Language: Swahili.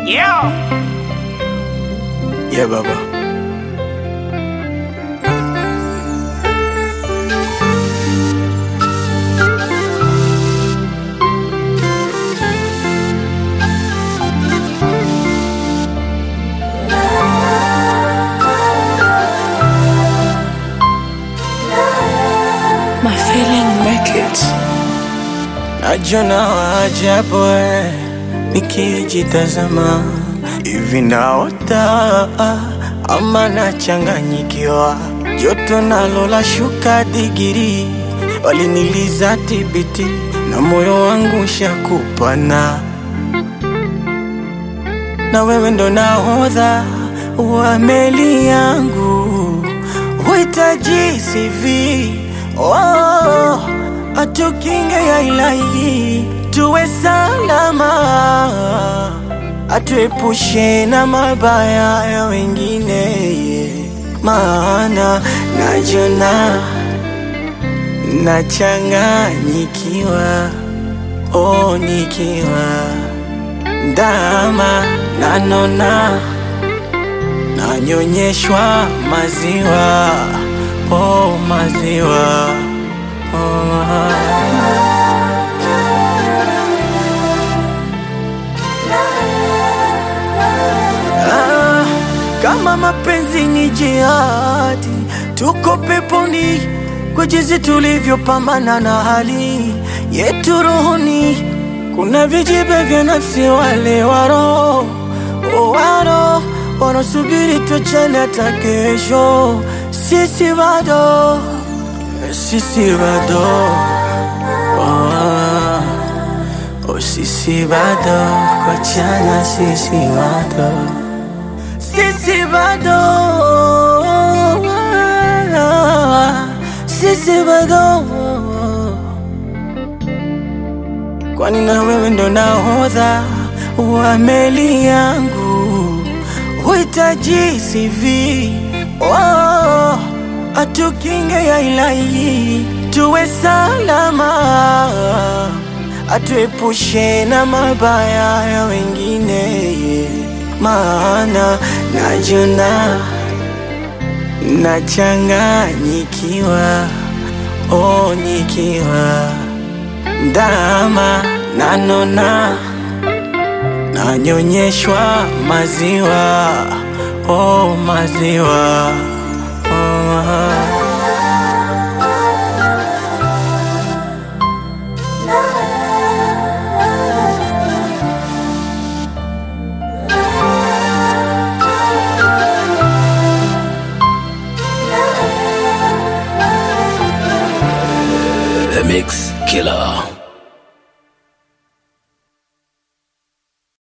Yeah. Yeah, Baba. My feeling make it. Najona waajabu eh, nikijitazama hivi naota ama nachanganyikiwa, joto nalo la shuka digiri, waliniliza tibiti na moyo wangu shakupana, na wewe ndo nahodha wa meli yangu, huhitaji CV oh, atukinge ya ilahi, tuwe salama, atuepushe na mabaya ya wengine, maana najona nachanganyikiwa, oh, nikiwa ndama nanona nanyonyeshwa maziwa oh, maziwa oh. Ah, kama mapenzi ni jihadi, tuko peponi kwa jinsi tulivyopambana na hali yetu rohoni. Kuna vijibe vya nafsi, wale waro waro wanasubiri tuachane hata kesho. Sisi bado, sisi bado oh, oh, sisi bado kuachana, sisi bado sisi bado sisi bado kwani na wewe ndo nahodha wa meli yangu huhitaji CV oh, atukinge ya ilahi tuwe salama atuepushe na mabaya ya wengine maana najona nachanganyikiwa oh, nikiwa ndama nanona nanyonyeshwa maziwa oh, maziwa oh. The Mix Killer.